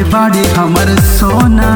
बाड़े हमर सोना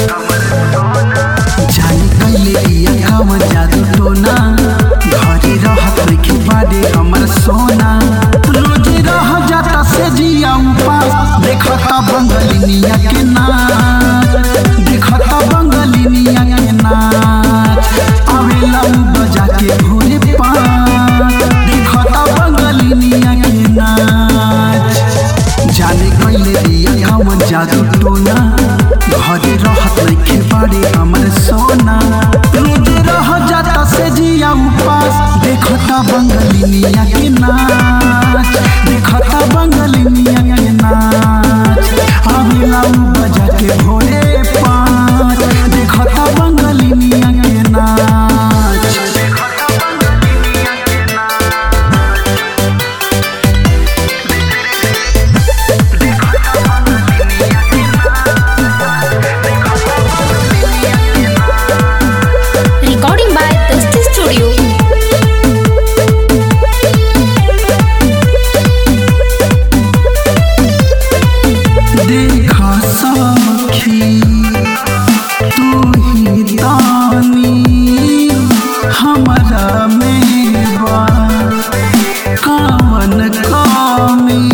जाने कैले दिया कावन जादू टोना घरे रहत नइखे बाड़े हमर सोना रोज रह जाता से जिया उपास देखता बंगलिनिया के नाच देखता बंगलिनिया के नाच आवेला उ बजा के भोरे पाँच देखता बंगलिनिया के नाच जाने कैले दिया कावन जादू टोना घरे रहत नइखे बाड़े हमर सोना रोज रह जाता से जिया उपास देखता बंगलिनिया के नाच देखता बंगलिनिया के नाच आवेला उ बजा के भोरे पाँच देखता बंगलिनिया के नाच Recording by Dusty Studio. देखा सखी तू ही दानी हमारा मेवा कावन कामी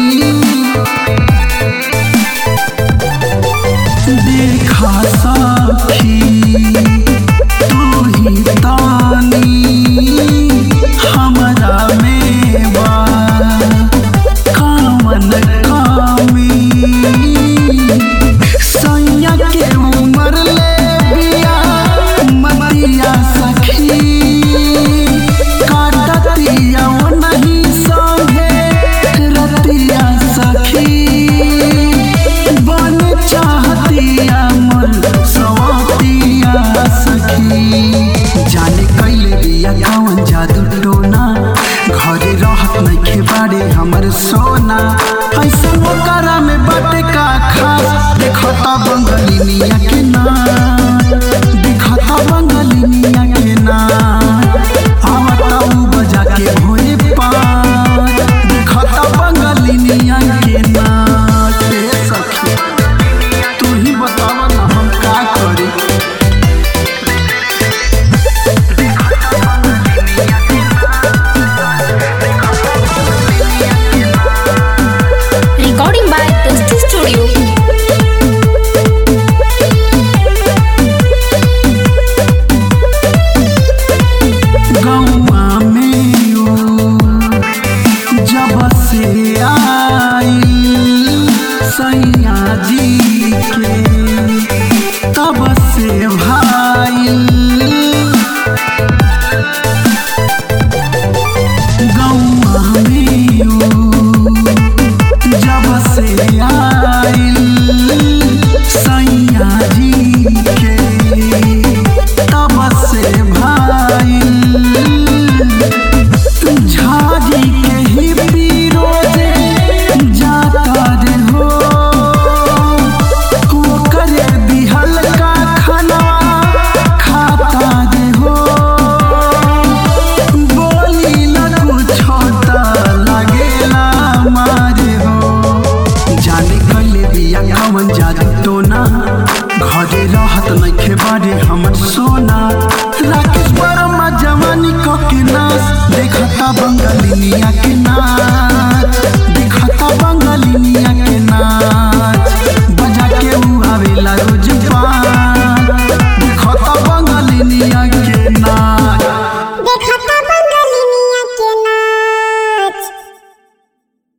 देखा सखी तू ही दानी हमारा मेवा कामन कामी सैया के उमर ले बिया मतिया सखी काटतिया वो नहीं संगे रतिया सखी बन चाहतिया मन सवतिया सखी जाने कैले बिया कौन जादू टोना घरे रहत नइखे बाड़े हमर सोना ऐसा ओकरा में बाटे का खास देखता बंगलिनिया के नाच देखता बंगलिनिया के नाच आवता उ बजा के भोरे पाँच देखता बंगलिनिया के नाच ए सखी तू ही बतावा ना हम का करी Recording by Dusty Studio. गौआ में ओ जब से आई सैया जी के तब से भाई